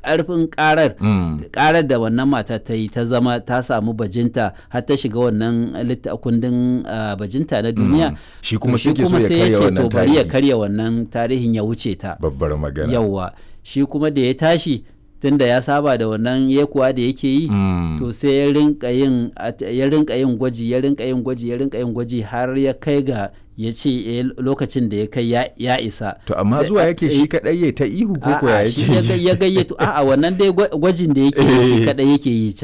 ƙarfin ƙarar Mm. ƙarar da wannan mata ta yi ta zama ta samu bajinta har ta shiga wannan litta- kundin ah, bajinta na duniya Shi to kuma sai ke so ya sai karya ce wannan to bari ya tarihi. karya wannan tarihin ya wuce ta babbar magana yawwa shi kuma da ya tashi tunda ya saba da wannan yekuwa da yake yi Mm. to sai ya rinka yin at- ya rinka yin gwaji ya rinka yin gwaji ya rinka yin gwaji har ya kai ga ya ce eh, lokacin da ya kai ya, ya isa to amma Sai- zuwa yake sai- shi kadai ya ta ihu ko ko ya A'a, shi ya ga- yake ya gayyato a'a wannan dai gwa- gwajin da yake yi shi Eh. kadai yake yi